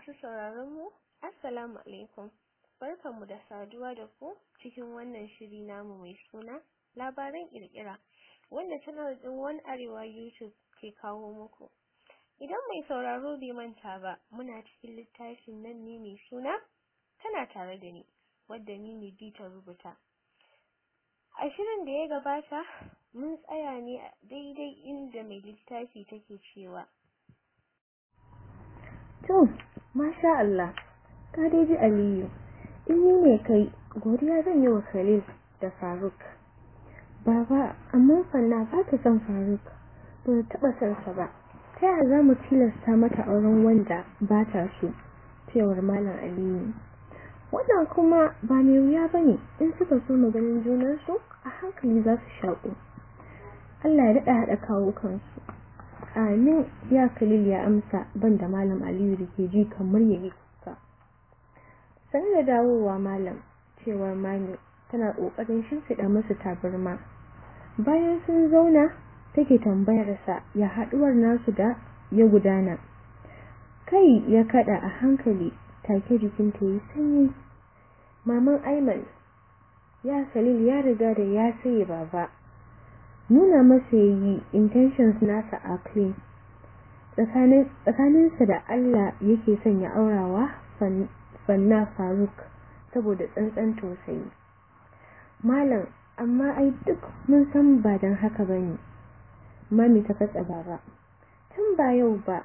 Masu sauraron mu, Assalamu alaikum. Barkanmu da saduwa da ku cikin wannan shiri namu mai suna labaran kirkira wanda channel din One Arewa YouTube ke kawo muku. Idan mai sauraro bai manta ba, muna cikin littafin nan ne mai suna tana tare da ni, wadda ni ne ta rubuta. A shirin da ya gabata, mun tsaya ne a daidai inda mai littafi take cewa. To, masha Allah, ka dai ji Aliyu, in yi ne kai, godiya zan yi wa Khalil da Faruk. Baba, amma fanna ba ta son Faruk, ba ta taɓa son sa ba. Ta yaya za mu tilasta mata auren wanda ba ta so, cewar Malam Aliyu. Wannan kuma ba mai wuya ba ne, in suka so maganin junansu, a hankali za su shaƙo. Allah ya daɗa haɗa kawo kansu. Amin ya Khalil ya amsa banda Malam Aliyu da ke ji kamar ya yi kuka. Sanar da dawowa Malam cewar Mami tana ƙoƙarin shimfiɗa musu tabarma. Bayan sun zauna take tambayarsa ya haɗuwar nasu da ya gudana. Kai ya kaɗa a hankali take jikinta yi sanyi. Maman Aiman ya Khalil ya riga da ya saye baba. nuna masa yi intentions nasa a clean tsakaninsa da Allah yake son ya aurawa fanna faruk saboda tsantsan tausayi malam amma ai duk mun san ba don haka ba ne mami ta katsa baba tun ba yau ba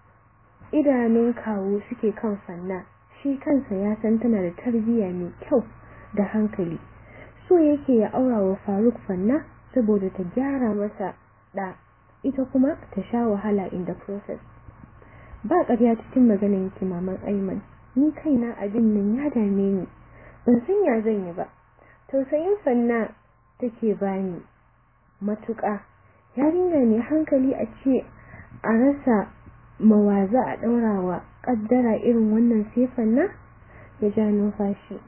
idanun kawo suke kan fanna shi kansa ya san tana da tarbiyya mai kyau da hankali so yake ya aura wa faruk fanna saboda ta gyara masa da ita kuma ta sha wahala in the process ba ƙarya cikin maganin ki maman Aiman ni kaina abin nan ya dame ni ban san ya zan yi ba tausayin fanna take bani matuƙa yarinya ne hankali a ce a rasa mawaza a ɗaurawa ƙaddara irin wannan sai fanna ya ja numfashi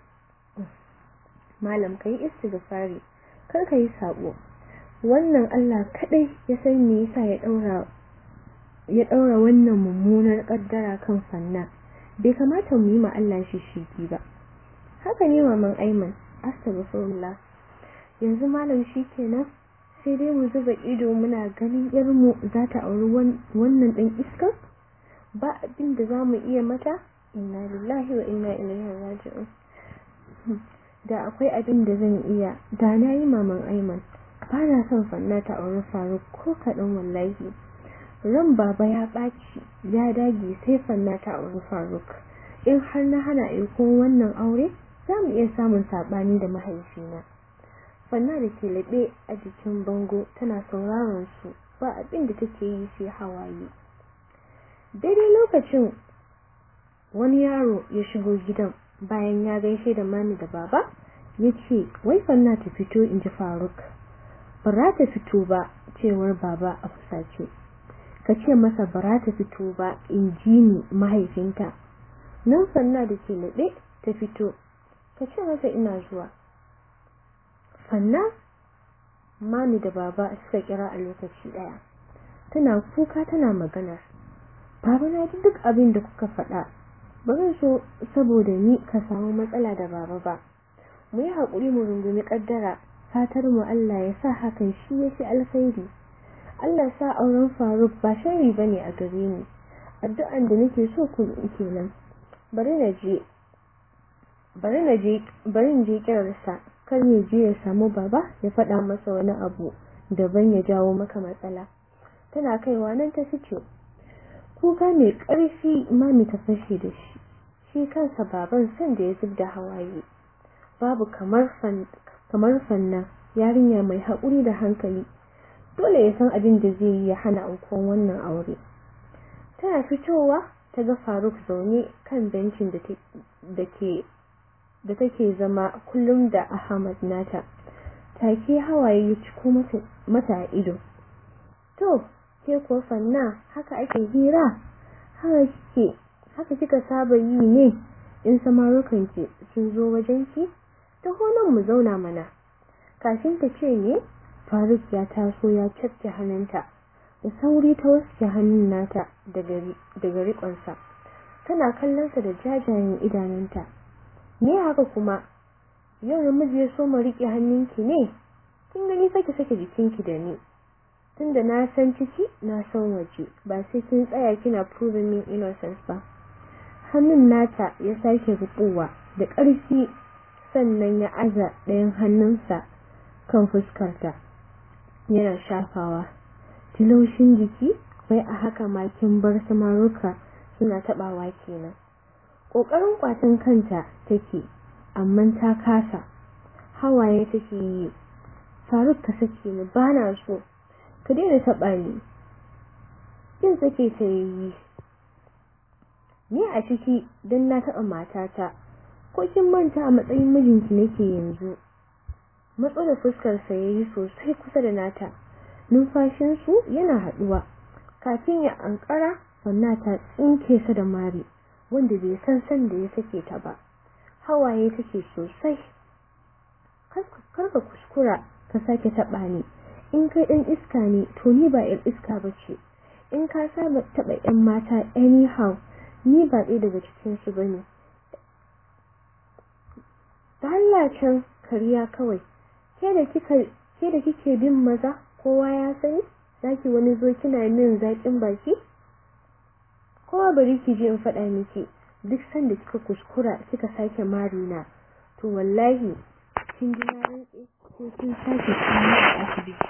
malam kai istighfari kar ka yi sabo wannan Allah kadai ya san me yasa ya daura ya daura wannan mummunar kaddara kan fanna bai kamata mu yi ma Allah shishigi ba haka ne maman Aiman astaghfirullah yanzu malam shikenan sai dai mu zuba ido muna ganin yarmu za ta auri wannan dan iska ba abin da zamu iya mata inna lillahi wa inna ilaihi raji'un da akwai abin da zan iya da na yi maman Aiman ba na son fanna ta auri faruk ko kaɗan wallahi ran baba ya ɓaci ya dage sai fanna ta auri faruk in har na hana aiko wannan aure za mu iya samun saɓani da mahaifina fanna da ke laɓe a jikin bango tana sauraron su ba abin da take yi sai hawaye daidai lokacin wani yaro ya shigo gidan bayan ya gaishe da mami da baba ya ce wai fanna ta fito in ji faruk bara ta fito ba cewar baba a fusace ka ce masa bara ta fito ba in ji ni mahaifinta nan fanna da ke naɗe ta fito ka ce masa ina zuwa fanna mami da baba suka kira a lokaci ɗaya tana kuka tana magana baba na ji duk abin da kuka faɗa ba zan so saboda ni ka samu matsala da baba ba mu yi haƙuri mu rungumi ƙaddara fatar mu Allah ya sa hakan shi yafi alkhairi Allah sa auren Faruk ba shari bane a gare ni addu'an da nake so ku yi kenan bari na je bari na je bari je kirarsa kar ya je ya samu baba ya faɗa masa wani abu daban ya jawo maka matsala tana kaiwa nan ta fice kuka mai ƙarfi mami ta fashe da shi shi kansa baban san da ya zub da hawaye babu kamar kamar fanna yarinya mai haƙuri da hankali dole ya san abin da zai yi ya hana aukuwan wannan aure tana fitowa ta ga faruk zaune kan bencin da ke da take zama kullum da ahmad nata take hawaye ya ciko mata a ido to ke ko fanna haka ake hira haka kike haka kika saba yi ne in samarukan ki sun zo wajen ki taho nan mu zauna mana kafin ta ce ne Faruk ya taso ya cafke hannunta da sauri ta waske hannun nata daga daga rikonsa tana kallonsa da jajayen idanunta me haka kuma yau namiji ya so mu riƙe hannunki ne kin gani sake sake jikinki da ni tunda na san ciki na san waje ba sai kin tsaya kina proving min innocence ba hannun nata ya sake rubuwa da ƙarfi sannan ya aza ɗayan hannunsa kan fuskarta yana shafawa tilaushin jiki wai a haka ma kin bar samaruka suna tabawa kenan kokarin kwatan kanta take amma ta kasa hawaye take yi Faruk ka sake ni bana so ka daina taba ni kin sake ta yi ni a ciki dan na taba matata ko kin manta a matsayin mijinki nake yanzu matso da fuskar sa yayi sosai kusa da nata numfashin su yana haduwa kafin ya ankara wannan ta tsinke sa da mari wanda bai san san da ya sake ta ba hawaye take sosai karka kuskura ka sake taba ni in kai dan iska ne to ni ba yar iska bace in ka saba taba yan mata anyhow ni ba ɗaya daga cikin su bane Allah can kariya kawai ke da kika ke da kike bin maza kowa ya sani zaki wani zo kina min zakin baki kowa bari ki je in faɗa miki duk sanda kika kuskura kika sake marina to wallahi kin ji na rantse ko kin sake kwana a asibiti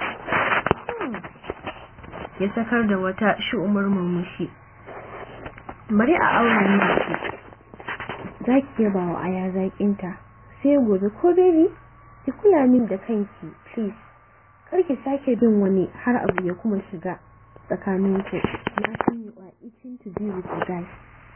ya sakar da wata shi'umar murmushi bari a auren miki zaki yaba wa aya zakinta sai gobe ko baby ki kula min da kanki please kar ki sake bin wani har abu ya kuma shiga tsakaninku na san you are itching to be with you guys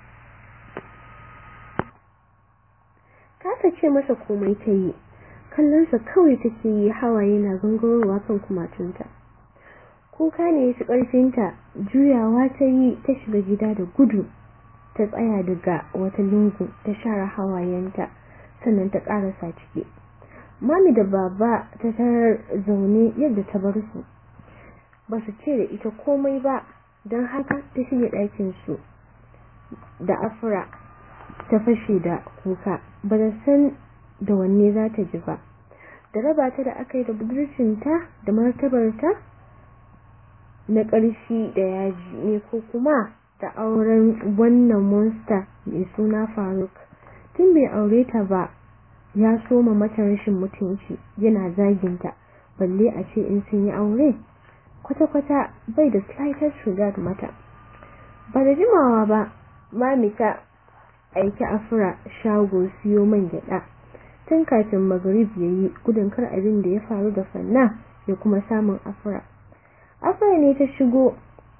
kasa ce masa komai ta yi kallonsa kawai take yi hawaye na gangarowa kan kumatunta kuka ne ya ci ƙarfinta juyawa ta yi ta shiga gida da gudu ta tsaya daga wata lungu ta share hawayenta sannan ta ƙarasa ciki mami da baba ta tarar zaune yadda ta bar su ba su ce da ita komai ba don haka ta shige ɗakin su da afra ta fashe da kuka ba da san da wanne za ta ji ba da raba ta da aka yi da budurcinta da martabarta na ƙarfi da yaji ne ko kuma da auren wannan monster mai suna faruk tun bai aure ta ba ya soma mata rashin mutunci yana zaginta balle a ce in sun yi aure kwata-kwata bai da slightest regard mata ba da jimawa ba mami ta aiki afra shago siyo man gyada tun kafin magrib ya yi gudun kar abin da ya faru da fanna ya kuma samun afra afra ne ta shigo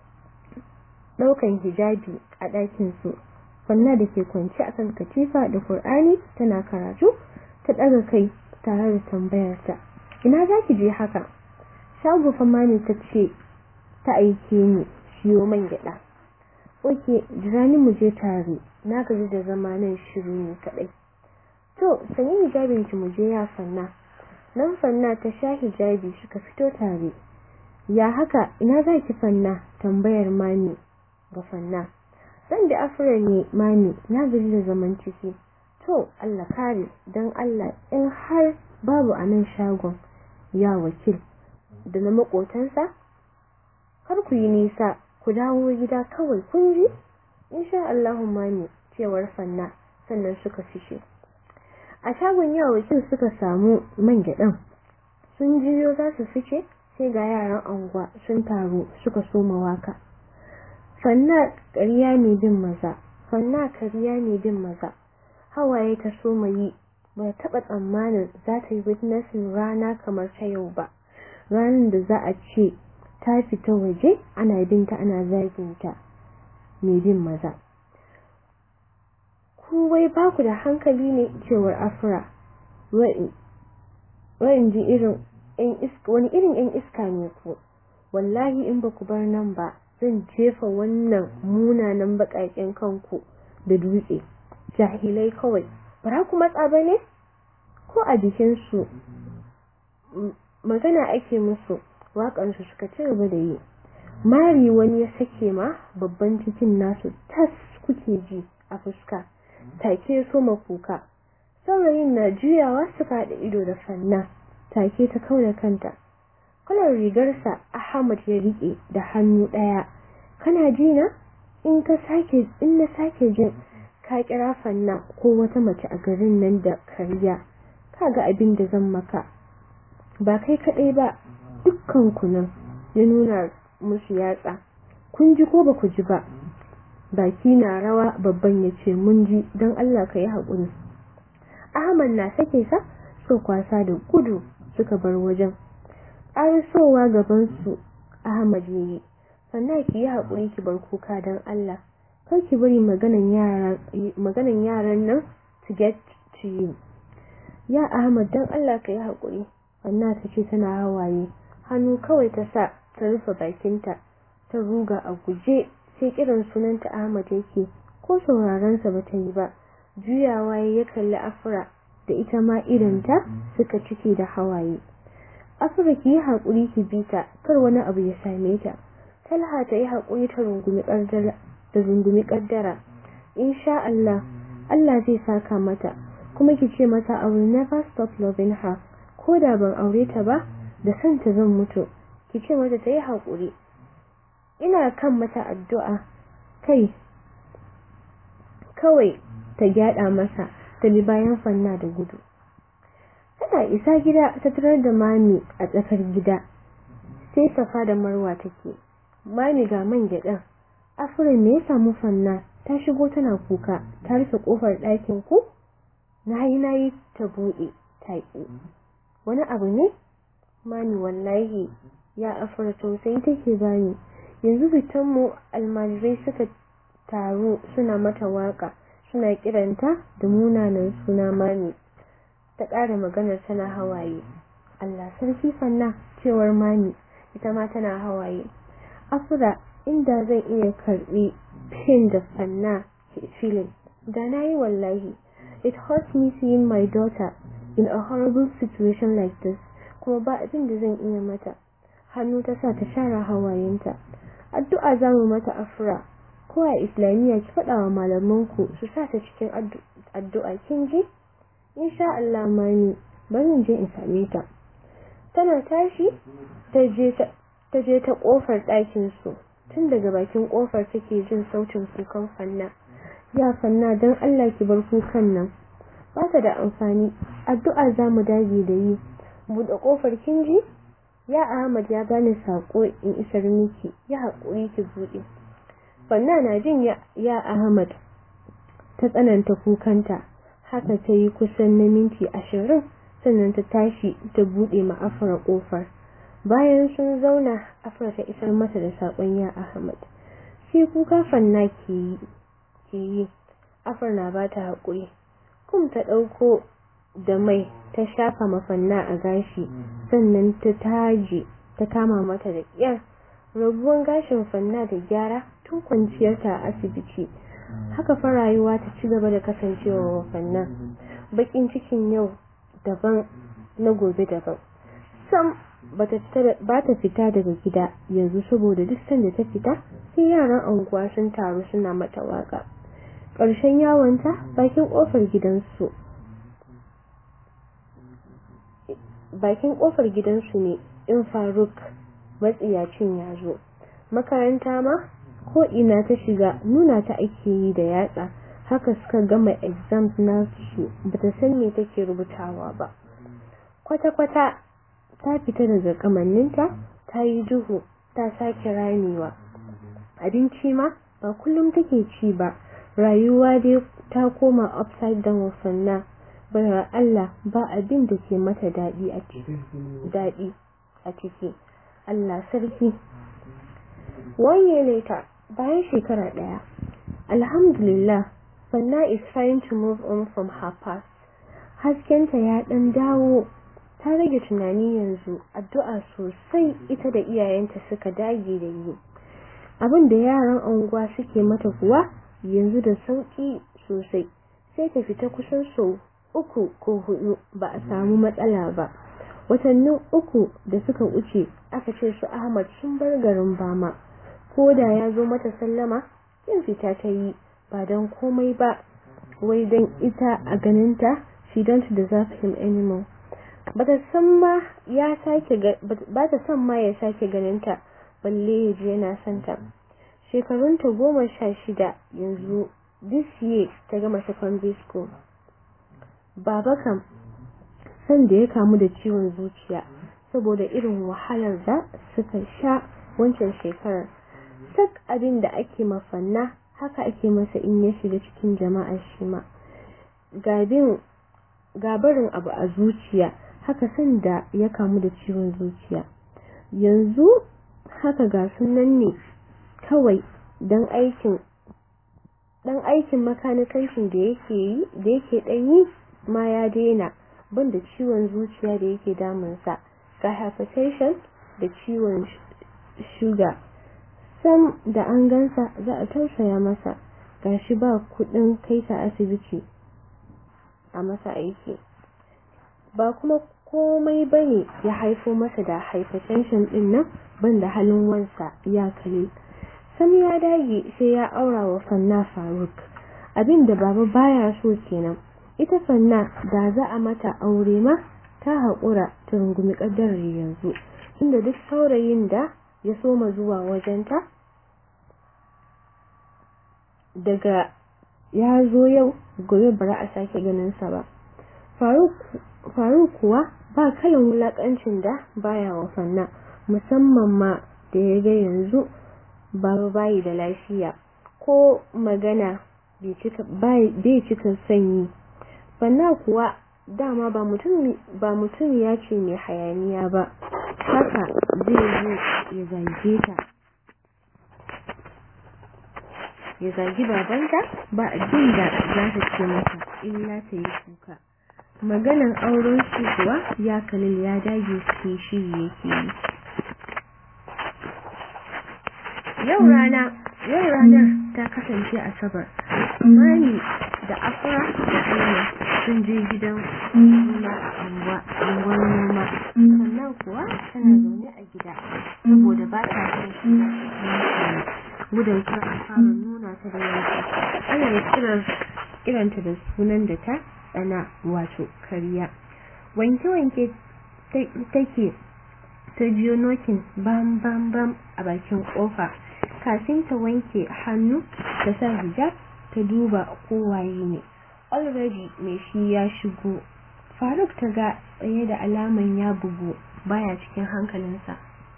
daukan hijabi a ɗakin su fanna da ke kwance akan katifa da qur'ani tana karatu ta ɗaga kai tare da tambayarta ina za ki je haka shago fama ne ta ce ta aike ni siyo man gyaɗa oke jira ni mu je tare na gaji da zama nan shiru ne kaɗai to sanyi hijabin ki mu je ya fanna nan fanna ta sha hijabi suka fito tare ya haka ina za ki fanna tambayar mami ga fanna zan da afira ne mami na gaji da zaman ciki to Allah kare don Allah in har babu a nan shagon ya wakil da na makotansa kar ku yi nisa ku dawo gida kawai kun ji insha Allah mami cewar fanna sannan suka fishe a shagon ya wakil suka samu man gyaɗan sun jiyo za su fice sai ga yaran anguwa sun taru suka soma waka fanna ƙarya ne bin maza fanna ƙarya ne bin maza hawaye ta soma yi ba taɓa tsammanin za ta yi witnessing rana kamar ta yau ba ranar da za a ce ta fita waje ana binta ana zaginta mai bin maza ku wai ba ku da hankali ne cewar afra wa'in ji irin wani irin yan iska ne ku wallahi in ba ku bar nan ba zan jefa wannan munanan baƙaƙen kanku da dutse jahilai kawai bara ku matsa ba ne ko a jikinsu magana ake musu waƙansu suka ci gaba da yi mari wani ya sake ma babban cikin nasu tas kuke ji a fuska take so kuka saurayin na juyawa suka haɗa ido da fanna take ta kauna kanta kalar rigarsa Ahmad ya rike da hannu ɗaya kana ji na in ka sake in na sake jin ka kira fanna ko wata mace a garin nan da kariya kaga abin da zan maka ba kai kadai ba dukkan ku nan ya nuna musu yatsa kun ji ko ba ku ji ba baki na rawa babban ya ce mun ji don Allah ka yi haƙuri Ahmad na sake sa so kwasa da gudu suka bar wajen ƙarisowa gabansu Ahmad ya yi sannan ki yi haƙuri ki bar kuka don Allah kar ki bari maganan yaran nan to get to you ya Ahmad don Allah ka yi haƙuri wannan ta ce tana hawaye hannu kawai ta sa ta rufe bakinta ta ruga a guje sai kiran sunanta Ahmad yake ko saurarensa ba ta yi ba juyawa ya kalli Afra da ita ma idanta suka cike da hawaye Afra ki yi haƙuri ki bi ta kar wani abu ya same ta Talha ta yi haƙuri ta rungumi ƙaddara da rungumi ƙaddara insha Allah Allah zai saka mata kuma ki ce mata I will never stop loving her ko da ban aure ta ba da san ta zan mutu ki ce mata ta yi haƙuri ina kan mata addu'a kai kawai ta gyada masa ta bi bayan fanna da gudu tana isa gida ta tarar da mami a tsakar gida sai safa da marwa take mami ga man gyaɗan afirin me ya samu fanna ta shigo tana kuka ta rufe kofar ɗakin ku nayi nayi ta buɗe ta ƙi wani abu ne mami wallahi ya afira sosai take bani yanzu fitan mu almajirai suka taru suna mata waka suna kiranta da munanan suna mami ta ƙara maganar tana hawaye Allah sarki fanna cewar mami ita ma tana hawaye afra inda zan iya karbi pain da fanna ke feeling da nayi wallahi it hurts me seeing my daughter in a horrible situation like this kuma ba abin da zan iya mata hannu ta sa ta share hawayenta addu'a zamu mata afra ko a islamiyya ki faɗa wa malamanku su sa ta cikin addu'a kin ji insha Allah mani bari je in same ta tana tashi ta je ta ta je ta kofar ɗakin su tun daga bakin kofar take jin sautin kukan fanna ya fanna dan Allah ki bar kukan nan ba ta da amfani addu'a zamu dage da yi buɗe kofar kin ji ya Ahmad ya bani sako in isar miki ya haƙuri ki buɗe fanna na jin ya, ya Ahmad ta tsananta kukanta haka ta yi kusan na minti ashirin sannan ta tashi ta buɗe ma afra ƙofar bayan sun zauna afra ta isar mata da saƙon ya Ahmad sai kuka fanna ke yi ke yi afra na ba ta haƙuri kum ta ɗauko da mai ta shafa mafanna a gashi sannan ta taje ta kama mata da ƙyar rabuwan gashin fanna da gyara tun kwanciyarta a asibiti haka fa rayuwa ta ci gaba da kasancewa wa fanna bakin cikin yau daban na gobe daban sam ba ta fita daga gida yanzu saboda duk sanda ta fita sai yaran anguwa sun taru suna mata waka ƙarshen yawonta bakin ƙofar gidansu bakin ƙofar gidansu ne in faruk matsiyacin ya zo makaranta ma ko ina ta shiga nuna ta ake yi da yatsa haka suka gama exams nasu bata san me take rubutawa ba kwata-kwata ta fita daga kamanninta ta yi duhu ta sake ramewa abinci ma ba kullum take ci ba rayuwa dai ta koma upside down wasanna bayar Allah ba abin da ke mata daɗi a ciki daɗi a ciki Allah sarki wanye later bayan shekara ɗaya alhamdulillah Fanna is trying to move on from her past haskenta ya ɗan dawo ta rage tunani yanzu addu'a sosai ita da iyayenta suka dage da yi abin da yaran unguwa suke mata kuwa yanzu da sauki sosai sai ta fita kusan sau uku ko hudu ba a samu matsala ba watannin uku da suka wuce aka ce su Ahmad sun bar garin Bama ko da ya zo mata sallama yin fita ta yi ba don komai ba wai don ita a ganinta she don't deserve him anymore bata san ma ya sake bata san ma ya sake ganinta balle ya je yana son ta shekarunta goma sha shida yanzu this year ta gama secondary school baba kam san da ya kamu da ciwon zuciya saboda irin wahalar da suka sha wancan shekarar sak abin da ake mafanna haka ake masa in ya shiga cikin jama'a shi ma gabarin abu a zuciya haka san da ya kamu da ciwon zuciya yanzu haka ga sunan ne kawai don aikin dan aikin makanikancin da yake yi da yake dan yi ma ya daina banda ciwon zuciya da yake damunsa ga hypertension da ciwon shuga sam da an gansa za a tausaya masa gashi ba kudin kai ta asibiti a masa aiki ba kuma komai bane ya haifo masa da hypertension din nan banda halin wansa ya kale sam ya dage sai ya aura wa fanna faruk abinda baba baya so kenan ita fanna da za a mata aure ma ta haƙura ta rungumi ƙaddarar yanzu inda duk saurayin da ya soma zuwa wajenta daga ya zo yau gobe bara a sake ganinsa ba faruk kuwa ba kalan wulakancin da baya wa fanna musamman ma da ya ga yanzu babu bayi da lafiya ko magana bai cika sanyi fanna kuwa dama ba mutum ba mutum ya ce mai hayaniya ba haka zai zo ya zage ta ya zagi babanta ba abin da za ta ce masa illa ta yi kuka maganan auren su kuwa ya kalil ya dage cikin shiri yake yi yau rana yau ranar ta kasance asabar mani da afra da aina sun je gidan nuna unguwar noma sannan kuwa tana zaune a gida saboda ba ta son shiga cikin gudun kar a fara nuna ta da yanki ana kiran kiranta da sunan da ta tsana wato kariya wanke-wanke take ta jiyo nokin bam bam bam a bakin kofa kafin ta wanke hannu ta sa hijab ta duba kowaye ne already mai shi ya shigo faruk ta ga tsaye da alaman ya bugu baya cikin hankalinsa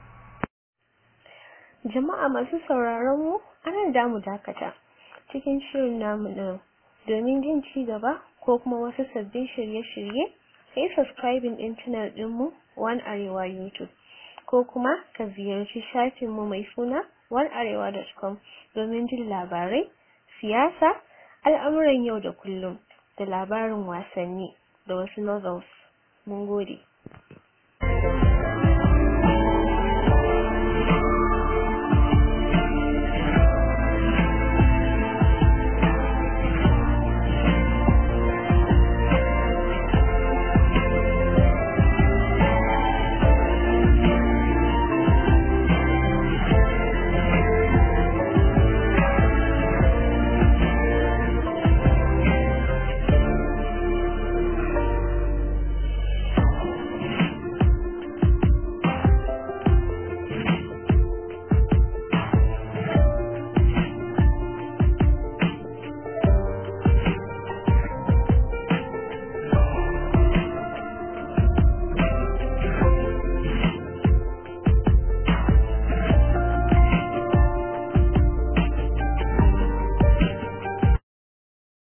jama'a masu sauraron mu anan da mu dakata cikin shirin namu din domin jin ci gaba ko kuma wasu sabbin shirye-shirye sai subscribing din channel dinmu One Arewa YouTube ko kuma ka ziyarci shafinmu mai suna onearewa.com domin jin labarai, siyasa, al'amuran yau da kullum da labarin wasanni da wasu novels. Mun gode.